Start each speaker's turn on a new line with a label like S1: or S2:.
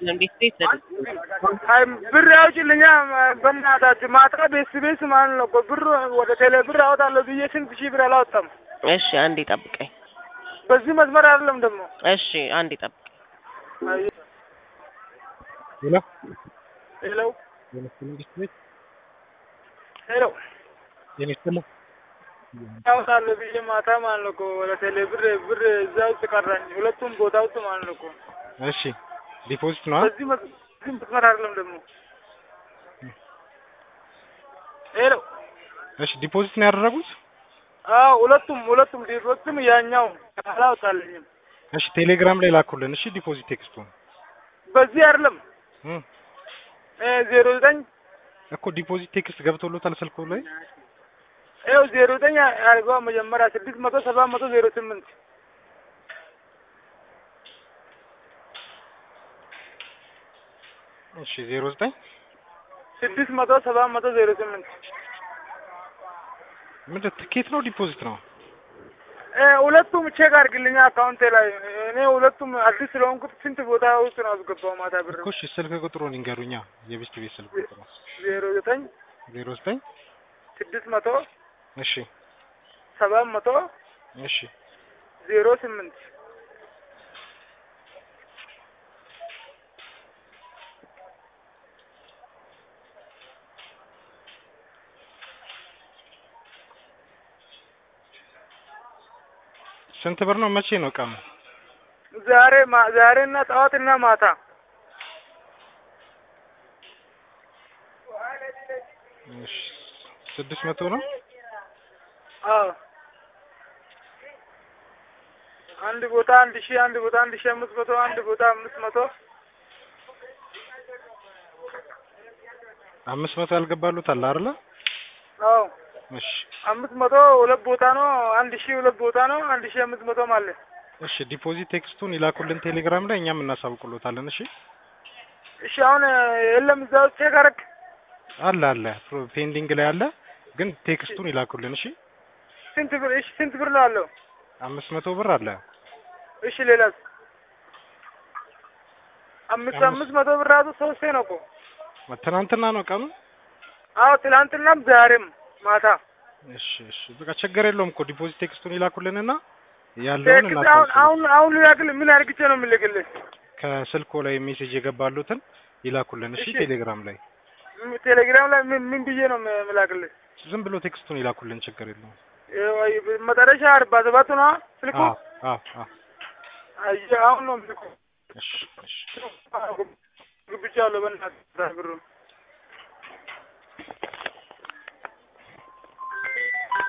S1: እንዴት ቤት
S2: አይ ብር ያውጭልኛ በእናታችሁ ማታ ቤስ ቤስ ማለት ነው እኮ ብር ወደ ቴሌ ብር አወጣለሁ ብዬ ስንት ሺህ ብር አላወጣም።
S1: እሺ አንዴ ጠብቀኝ።
S2: በዚህ መስመር አይደለም ደግሞ
S1: እሺ አንዴ ጠብቀኝ።
S3: ሄሎ
S2: ሄሎ
S3: የመስፍን ቤት
S2: ሄሎ
S3: የሚስጥል
S2: አወጣለሁ ብዬ ማታ ማለት ነው እኮ ወደ ቴሌ ብር ብር እዛ ውስጥ ቀራኝ ሁለቱም ቦታ ውስጥ ማለት ነው እኮ
S3: እሺ ዲፖዚት ነው
S2: በዚህ መስ- በዚህ መስመር አይደለም ደግሞ ሄሎ
S3: እሺ ዲፖዚት ነው ያደረጉት
S2: አዎ ሁለቱም ሁለቱም ሁለቱም ያኛው አላወጣልኝም
S3: እሺ ቴሌግራም ላይ ላኩልን እሺ ዲፖዚት ቴክስቱን
S2: በዚህ አይደለም
S3: እም
S2: ዜሮ ዘጠኝ
S3: እኮ ዲፖዚት ቴክስት ገብቶሎታል ስልኩ ላይ
S2: ይኸው ዜሮ ዘጠኝ አድርገዋ መጀመሪያ ስድስት መቶ ሰባት መቶ ዜሮ ስምንት
S3: እሺ ዜሮ ዘጠኝ
S2: ስድስት መቶ ሰባት መቶ ዜሮ ስምንት
S3: ምንድን ትኬት ነው ዲፖዚት ነው
S2: ሁለቱም ቼክ አድርግልኛ አካውንቴ ላይ እኔ ሁለቱም አዲስ ስለሆንኩት ስንት ቦታ ውስጥ ነው አስገባው ማታ ብር
S3: እኮ እሺ ስልክ ቁጥሩን ይንገሩኛ የቤስት ቤት ስልክ ቁጥሩ
S2: ዜሮ ዘጠኝ
S3: ዜሮ ዘጠኝ
S2: ስድስት መቶ
S3: እሺ
S2: ሰባት መቶ
S3: እሺ
S2: ዜሮ ስምንት
S3: ስንት ብር ነው መቼ ነው ቀኑ
S2: ዛሬ ማ- ዛሬና ጠዋትና ማታ
S3: እሺ ስድስት መቶ ነው
S2: አዎ አንድ ቦታ አንድ ሺህ አንድ ቦታ አንድ ሺህ አምስት መቶ አንድ ቦታ አምስት መቶ
S3: አምስት መቶ ያልገባሉት አለ አይደለ
S2: አዎ
S3: እሺ
S2: አምስት መቶ ሁለት ቦታ ነው አንድ ሺህ ሁለት ቦታ ነው አንድ ሺህ አምስት መቶ ማለት
S3: እሺ ዲፖዚት ቴክስቱን ይላኩልን ቴሌግራም ላይ እኛም እናሳውቅሎታለን እሺ
S2: እሺ አሁን የለም እዛ ውስጥ ቼክ አደረግ
S3: አለ አለ ፕሮ- ፔንዲንግ ላይ አለ ግን ቴክስቱን ይላኩልን እሺ
S2: ስንት ብር እሺ ስንት ብር ነው አለው
S3: አምስት መቶ ብር አለ
S2: እሺ ሌላስ አምስት
S3: አምስት-
S2: አምስት መቶ ብር ራሱ ሶስቴ ነው እኮ
S3: ትናንትና ነው ቀኑ
S2: አዎ ትላንትናም ዛሬም ማታ
S3: እሺ እሺ በቃ ችግር የለውም እኮ ዲፖዚት ቴክስቱን ይላኩልንና ያለውን
S2: ቴክስት አሁን
S3: እናሳውቅልን
S2: አሁን አሁን ልላክል ምን አድርግቼ ነው የምልክልህ
S3: ከስልኮ ላይ ሜሴጅ የገባሉትን ይላኩልን እሺ
S2: እሺ።
S3: ቴሌግራም ላይ
S2: ም- ቴሌግራም ላይ ምን ምን ብዬ ነው የም- የምላክልህ
S3: ዝም ብሎ ቴክስቱን ይላኩልን ችግር የለውም
S2: ይኸው አይ መጨረሻ አርባ ሰባት ነው ስልኩ
S3: አዎ አዎ አዎ
S2: አየህ አሁን ነው የምልኩ
S3: እሺ እሺ
S2: ግብቻለሁ በእናትህ ብሩን